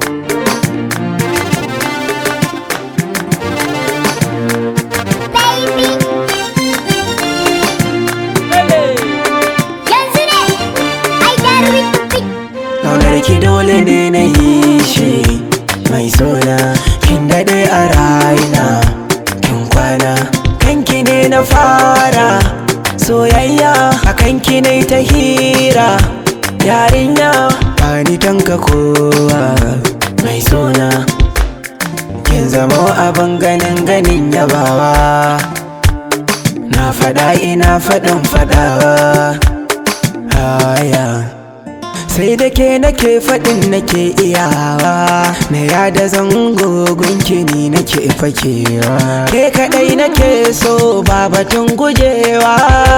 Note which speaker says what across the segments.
Speaker 1: Yanzu ne, ai darwin fit.
Speaker 2: Kaunar ki dole ne na yi shi mai sona kin daɗe a raina kin kwana kanki ne na fara soyayya a kanki ne ta hira yarinya bani tanka kowa mai sona kin zama abin ganin ganin yabawa na faɗa ina faɗin faɗawa haya sai da ke nake faɗin nake iyawa na yada zango gunki ni nake fakewa ke kaɗai nake so ba batun gujewa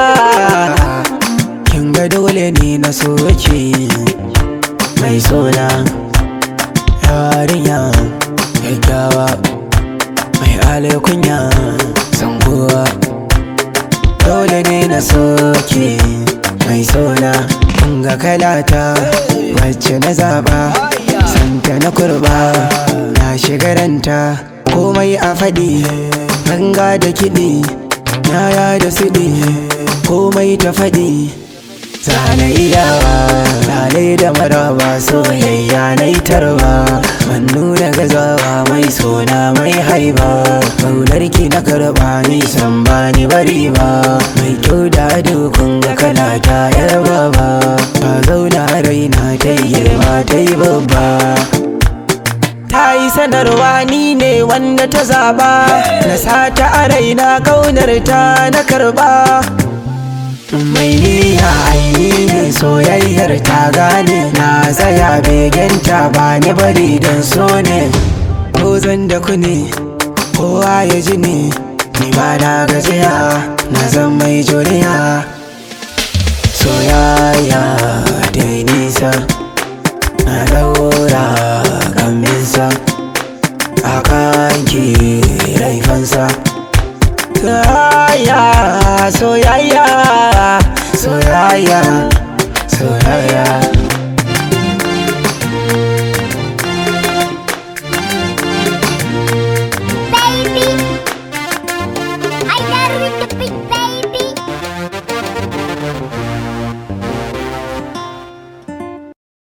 Speaker 2: kin ga dole ne na so ki mai sona yarinya gaggawa mai alkunya sangowa dole ne na so ki mai sona ga kalata wacce na zaba santa na kurba na shigaranta komai a faɗi ganga da kiɗi yaya da siɗi komai ta faɗi zane iyawa lalai da maraba soyayya na tarba ban nuna gazawa mai sona mai haiba ki na karba nisan ba ni bari ba mai kyau da dukun ga kalata yar baba ba zauna raina ta yi girma ta yi babba ta yi sanarwa ni ne wanda ta zaba na sata a raina kaunar ta na karba mai niyya aini ne soyayyar ta gane na tsaya begenta ba ni bari don so ne ko zan da ku ne kowa ya ji ne ni ba na gajiya na zan mai juriya soyayya da nisa na daura kaminsa a kanki laifansa soyayya soyayya soyayya soyayya